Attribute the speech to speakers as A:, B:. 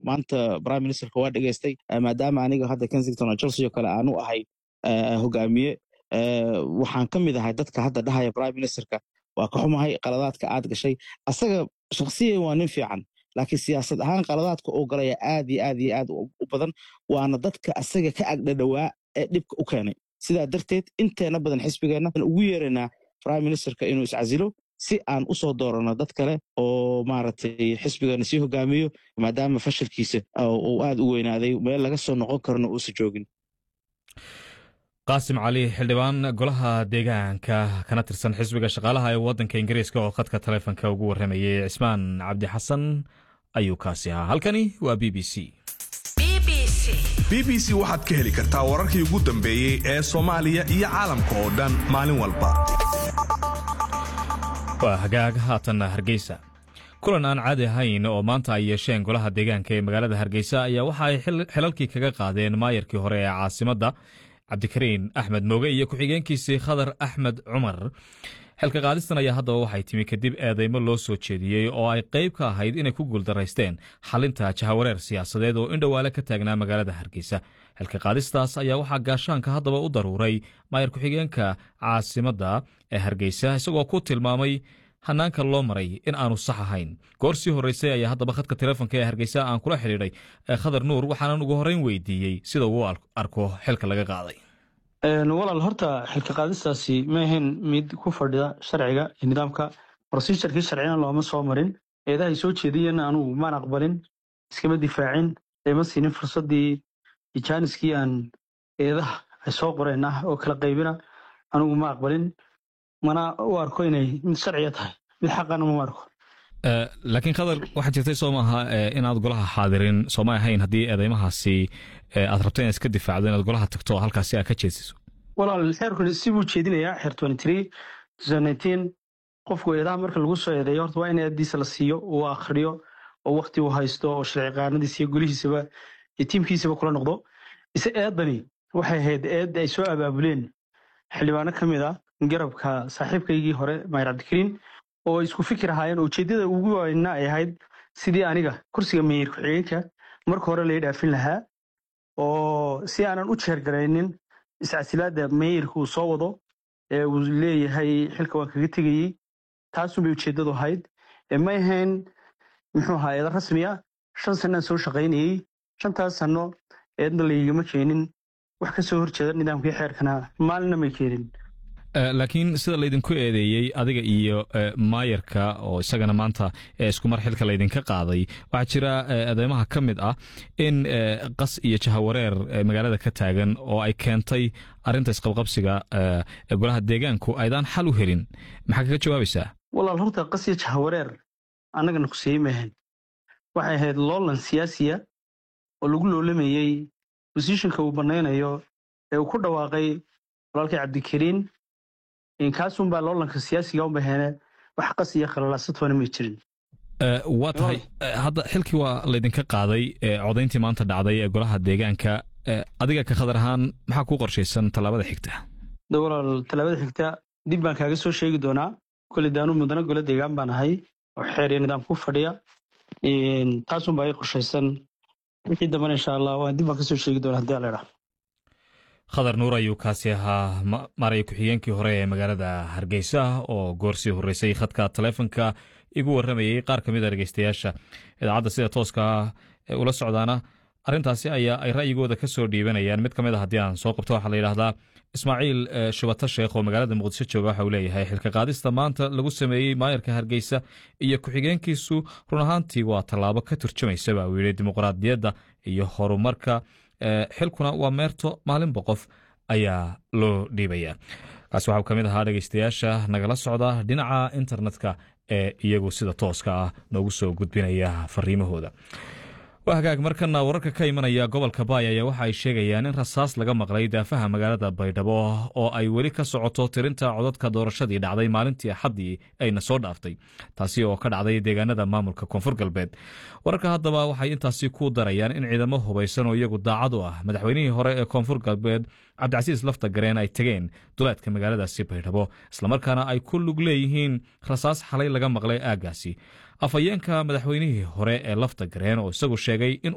A: maanta prime ministerka waa dhegeystay maadaama aniga hadda kensington chelsea oo kale aanu ahay hogaamiye waxaan ka mid ahay dadka hadda dhahaya prime ministerka waa ka xumahay qaladaadka aad gashay asaga shakhsiyan waa nin fiican laakiin siyaasad ahaan qaladaadka uu galaya aad iyo aad iyo aad u badan waana dadka asaga ka agdhadhowaa ee dhibka u keenay sidaa darteed inteena badan xisbigeenna ugu yeeraynaa prime ministerka inuu iscasilo si aan u soo dooranno dad kale oo maaragtay xisbigeena sii hogaamiyo maadaama fashilkiisa uu aad u weynaaday meel laga soo noqon karno uusa joogin
B: qaasim cali xildhibaan golaha deegaanka kana tirsan xisbiga shaqaalaha ee waddanka ingiriiska oo khadka taleefonka ugu warramayay cismaan cabdi xasan ayuu kaasi ahaa halkani waa b b c
C: b b c waxaad ka heli kartaa wararkii ugu dambeeyey ee soomaaliya iyo caalamka oo dhan maalin walba
B: waa hagaag haatanna hargeysa kulan aan caadi ahayn oo maanta ay yeesheen golaha deegaanka ee magaalada hargeysa ayaa waxa ay xilalkii kaga qaadeen maayarkii hore ee caasimadda cabdikariin axmed mooge iyo ku-xigeenkiisii khadar axmed cumar xilka qaadistan ayaa haddaba waxay timi kadib eedeymo loo soo jeediyey oo ay qayb ka ahayd inay ku guuldaraysteen xalinta jahawareer siyaasadeed oo indhowaale ka taagnaa magaalada hargeysa xilka qaadistaas ayaa waxaa gaashaanka haddaba u daruuray maayar ku-xigeenka caasimadda ee hargeysa isagoo ku tilmaamay hanaanka loo maray in aanu sax ahayn goor sii horreysay ayaa haddaba khadka telefonka ee hargeysa aan kula xidhiidhay khadar nuur waxaanan ugu horreyn weydiiyey sida uu arko xilka laga qaaday
D: walaal horta xilka qaadistaasi ma ahayn mid ku fadhida sharciga iyo nidaamka brosijarkii sharcina looma soo marin eedahay soo jeediyena anugu maan aqbalin iskama difaacin eema siinin fursadii ijaaniskii aan eedaha ay soo qoreen ah oo kala qaybina anugu ma aqbalin mana u arko inay mid sharciya tahay mid xaqana ma arko
B: laakiin khadar waxaa jirtay soo maaha inaad golaha xaadirin sooma ahayn haddii eedeymahaasi aad rabto inaad iska difaacdo inaad golaha tagto oo halkaasi aad ka jeesiso
D: walaal xeerkuni si buu jeedinayaa xeer qofku eedaha marka lagu soo eedeeyo horta waa in eeddiisa la siiyo uu akhriyo oo wakti uu haysto oo sharci qaanadiisa iyo golihiisaba iyo tiimkiisaba kula noqdo ise eeddani waxay ahayd eed ay soo abaabuleen xildhibaano ka mid ah garabka saaxiibkaygii hore maayar cabdikariin oo isku fikir ahaayeen ujeeddada ugu weyna ay ahayd sidii aniga kursiga meeyir ku-xigeenka marka hore lai dhaafin lahaa oo si aanan u jeergaraynin iscasilaadda meeyirka uu soo wado ee uu leeyahay xilka waan kaga tegayey taasunbay ujeeddadu ahayd may ahayn muxuu ahaa eeda rasmiya shan sannaan soo shaqaynayey shantaas sanno eedna laygama keenin wax ka soo horjeeda nidaamkii xeerkana maalina may keenin
B: laakiin sida laydinku eedeeyey adiga iyo maayarka oo isagana maanta isku mar xilka laydinka qaaday waxaa jira eedeymaha ka mid ah in qas iyo jahawareer magaalada ka taagan oo ay keentay arinta isqabqabsiga golaha deegaanku aydaan xal u helin maxaa kaga jawaabaysaa
D: walaal horta qas iyo jahawareer annagana kuseeyey maahan waxay ahayd loolan siyaasiya oo lagu loolamayey bosishinka uu banaynayo ee uu ku dhawaaqay walaalkii cabdikariin kaasunbaa loolanka siyaasiga u baheene wax qas iyo khalalaasatoona may jirin
B: waa tahay hadda xilkii waa laydinka qaaday codayntii maanta dhacday ee golaha deegaanka adiga ka khadar ahaan maxaa kuu qorshaysan tallaabada xigta
D: walaal tallaabada xigta dib baan kaaga soo sheegi doonaa koley daanu mudano golo deegaan baan ahay oo xeer iyo nidaam ku fadhiya taasunbaa ii qorshaysan wixii dambana insha allah waan dib baan kasoo sheegi doonaa hadii alla idhaa
B: khadar nuur ayuu kaasi ahaa maray ku-xigeenkii hore ee magaalada hargeysa oo goorsii horreysay khadka taleefonka igu warramayey qaar ka mid a dhegeystayaasha idaacadda sida tooska ula socdaana arrintaasi ayaa ay ra'yigooda ka soo dhiibanayaan mid ka mid a haddii aan soo qabto waxaa la yidhaahdaa ismaaciil shubata sheekh oo magaalada muqdisho jooga waxa uu leeyahay xilka qaadista maanta lagu sameeyey maayarka hargeysa iyo ku-xigeenkiisu run ahaantii waa tallaabo ka turjumaysa baa uu yidhi dimuqraadiyadda iyo horumarka xilkuna waa meerto maalinba qof ayaa loo dhiibaya kaasi waxau ka mid ahaa dhegeystayaasha nagala socda dhinaca internetka ee iyagu sida tooska ah noogu soo gudbinaya fariimahooda waa hagaag markana wararka ka imanaya gobolka baay ayaa waxa ay sheegayaan in rasaas laga maqlay daafaha magaalada baydhabo oo ay weli ka socoto tirinta codadka doorashadii dhacday maalintii axaddii ayna soo dhaaftay taasi oo ka dhacday deegaanada maamulka koonfur galbeed wararka haddaba waxay intaasi ku darayaan in ciidamo hubaysan oo iyagu daacad u ah madaxweynihii hore ee koonfur galbeed cabdicasiis lafta gareen ay tegeen duleedka magaaladaasi baydhabo islamarkaana ay ku lug leeyihiin rasaas xalay laga maqlay aaggaasi afhayeenka madaxweynihii hore ee lafta gareen oo isagu sheegay in